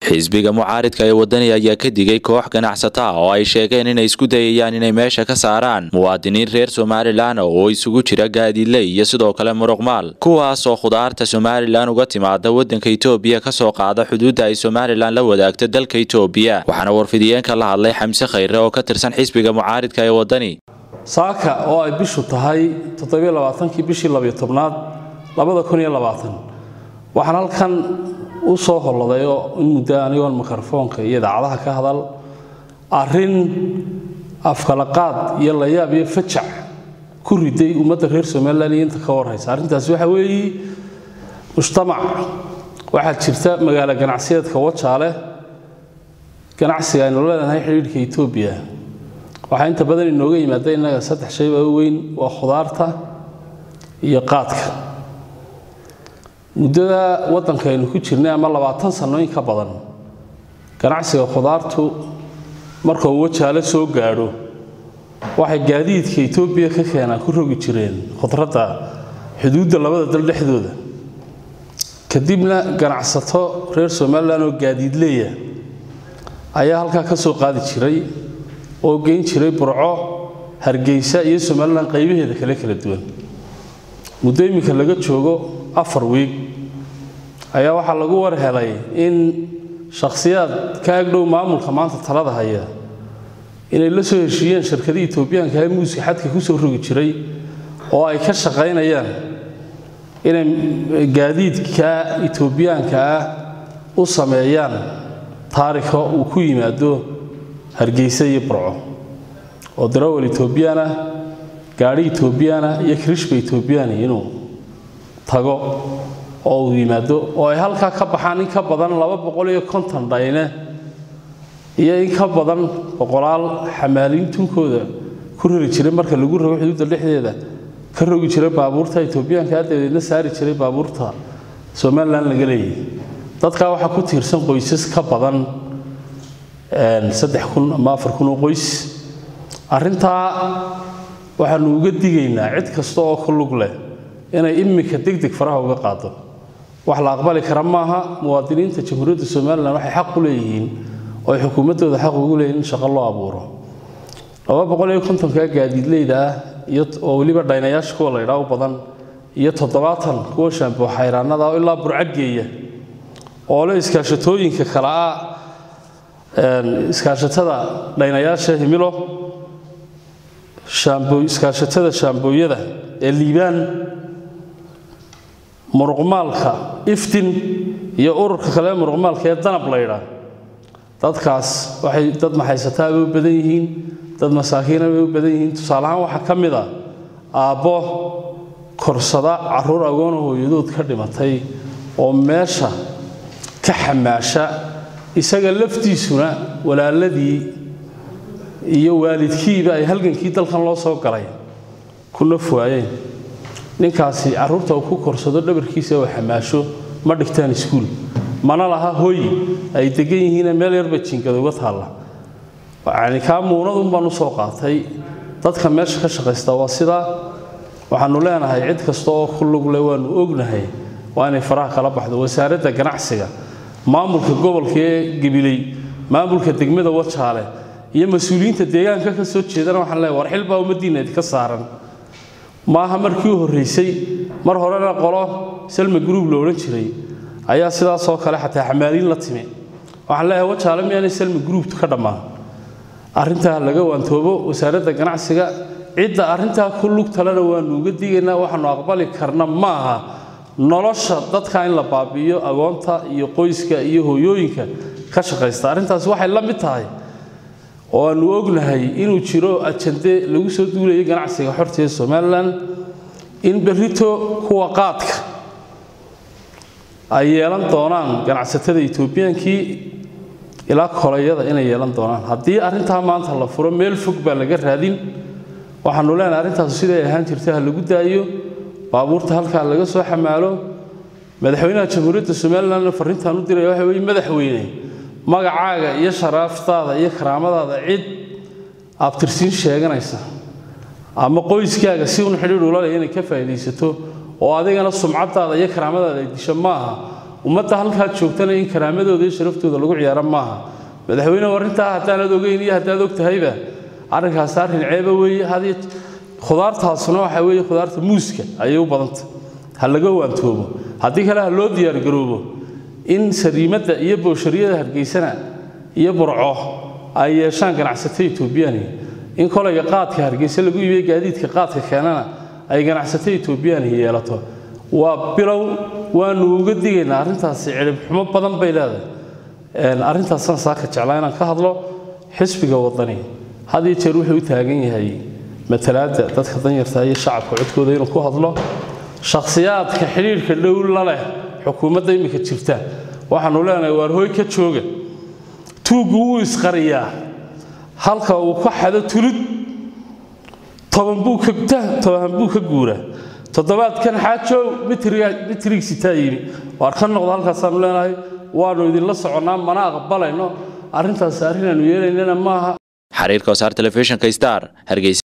xisbiga mucaaridka ee wadani ayaa ka digay koox ganacsata ah oo ay sheegeen inay isku dayayaan inay meesha ka saaraan muwaadiniin reer somalilan oo isugu jira gaadiidley iyo sidoo kale muruqmaal kuwaas oo khudaarta somalilan uga timaada wadanka itoobiya kasoo qaada xuduudda ay somalilan la wadaagto dalka itoobiya waxaana warfidiyeenka la hadlay xamse khayre oo ka tirsan xisbiga mucaaridka ee wadani saaka oo ay bishu tahay toddobaaaankii bishii labiyo tobnaad labada kun iyo labaatan waxaan halkan u soo holladay oo in muddo anigoon mikrofoonka iyo idaacadaha ka hadal arrin afkalaqaad iyo layaab iyo fajac ku riday ummadda reer somalilan iyo inta ka warhaysa arrintaasi waxa weeye mujtamac waxaa jirta magaalo ganacsiyeedka wajaale ganacsiga aynu leenahay xidhiidhka etoobiya waxaa inta badan inooga yimaada innaga saddex shayba u weyn waa khudaarta iyo qaadka muddada waddanka aynu ku jirnay ama labaatan sanooyin ka badan ganacsiga khudaartu marka uu wajaale soo gaadho waxay gaadiidka etoobiya ka keenaan ku rogi jireen khudradda xuduudda labada dal dhexdooda kadibna ganacsato reer somalilan oo gaadiidleeya ayaa halkaa ka soo qaadi jiray oo geyn jiray burco hargeysa iyo somalilan qaybaheeda kale kala duwan muddo iminka laga joogo afar wiig ayaa waxaa lagu war helay in shakhsiyaad ka agdhow maamulka maanta talada haya inay la soo heshiiyeen shirkadii etoobiyaanka ee muuska xadka ku soo rogi jiray oo ay ka shaqaynayaan inay gaadiidka etoobiyaanka ah u sameeyaan taarika uu ku yimaado hargeysa iyo burco oo darawal etoobiyaana gaadhi etoobiyaana iyo kirishba etoobiyaani inuu tago oo uu yimaado oo ay halkaa ka baxaan in ka badan laba boqol iyo konton dhayne iyo in ka badan boqolaal xamaaliin tunkooda ku rari jiray marka lagu rogo xuduudda dhexdeeda ka rogi jiray baabuurta etoobiyaanka dabadeedna saari jiray baabuurta somalilan laga leeyahy dadkaa waxaa ku tiirsan qoysas ka badan saddex kun ama afar kun oo qoys arrintaa waxaanu uga digaynaa cid kasta oo ku lug leh inay iminka degdeg faraha uga qaado wax la aqbali kara maaha muwaadiniinta jamhuuriyadda somalilan waxay xaq u leeyihiin oo ay xukuumaddooda xaq ugu leeyihin in shaqo loo abuuro laba boqol iyo kontonka gaadiidleyda ah iyo oo weliba dhaynayaasha kuwa la ydhaa u badan iyo toddobaatan kuwa shaamboo xayraanada oo ilaa burcageeya oo le iskaashatooyinka kale ah iskaashatada dhaynayaasha himilo iskaashatada shaambooyada ee liibaan muruqmaalka iftin iyo ururka kale ee muruqmaalka ee danab la ydhaa dadkaas waxay dad maxaysataa bay u badan yihiin dad masaakiina bay u badan yihiin tusaaleahaan waxaa ka mid a aabbo korsada caruur agoona hooyadood ka dhimatay oo meesha ka xamaasha isaga laftiisuna walaaladii iyo waalidkiiba ay halgankii dalkan loo soo galay ku naf waayeen ninkaasi carruurta uu ku korsado dhabarkiisa oo xamaasho ma dhigtaan iskuul mana laha hoy ay degan yihiine meel yarba jiingada uga taalla yacni kaa muunadun baan u soo qaatay dadka meesha ka shaqaysta waa sidaa waxaannu leenahay cid kasta oo ku lugle waannu ognahay waa inay faraha kala baxdo wasaaradda ganacsiga maamulka gobolka ee gabiley maamulka degmada wajaale iyo mas-uuliyiinta deegaanka ka soo jeedana waxaan leeyahay war xilbaa ummaddiinna idinka saaran maaha markii u horraysay mar horena qolo salma gruub la odhan jiray ayaa sidaasoo kale xataa xamaaliin la timi waxaan leeyahay wajaale miyaanay salma gruubtu ka dhammaan arrintaa laga waantoobo wasaaradda ganacsiga cidda arrintaa ku lug talena waannu uga digaynaa waxaannu aqbali karna maaha nolosha dadka in la baabi'iyo agoonta iyo qoyska iyo hooyooyinka ka shaqaysta arrintaasi waxay la mid tahay oo aannu ognahay inuu jiro ajande lagu soo duulayo ganacsiga xorta ee somalilan in berrito kuwa qaadka ay yeelan doonaan ganacsatada etoobiyaankii ilaa kolayada inay yeelan doonaan haddii arrintaa maanta la furo meel fog baa laga raadin waxaannu leenahay arrintaasu siday ahaan jirta ha lagu daayo baabuurta halkaa laga soo xamaalo madaxweynaha jamhuuriyadda somalilan farrintaan u diraya waxa weye madaxweyne magacaaga iyo sharaaftaada iyo karaamadaada cid abtirsiin sheeganaysa ama qoyskaaga si un xidhiidh ula leh inay ka faa'iidaysato oo adigana sumcadaada iyo karaamadaada ay disho maaha ummadda halkaad joogtana in karaamadooda iyo sharaftooda lagu ciyaaro maaha madaxweyne arrintaa haddaanad ogeyn iyo haddaad og tahayba arrinkaas arrin ceeba weeye had khudaartaasuna waxaa weeye khudaarta muuska ayay u badanta ha laga waantoobo haddii kale ha loo diyaargaroobo in sariimadda iyo bowshariyada hargeysana iyo burco ay yeeshaan ganacsato etoobiyani in kolayga qaadka hargeysa lagu iibiye gaadiidka qaadka keenana ay ganacsato etoobiyani yeelato waa bilow waanu uga digaynaa arrintaasi cidhib xumo badan bay leedahay arrintaasaan saaka jeclaa inaan ka hadlo xisbiga wadani had iyo jeer wuxuu u taagan yahay matalaadda dadka danyarta iyo shacabka codkooda inuu ku hadlo shakhsiyaadka xidhiidhka dhow la leh xukuumadda iminka jirta waxaanu leenahay waar hooy ka jooga tuuggu wuu isqariyaa halka uu ka xado tulud toban buu ka guuraa toddobaadkan xaajow mitriigsitaa yimi waar ka noqdo halkaasaanu leenahay waanu idinla soconnaa mana aqbalayno arrintaas arrin aanu yeelaynana maaha xariirka wasaar telefishinka star hargeysa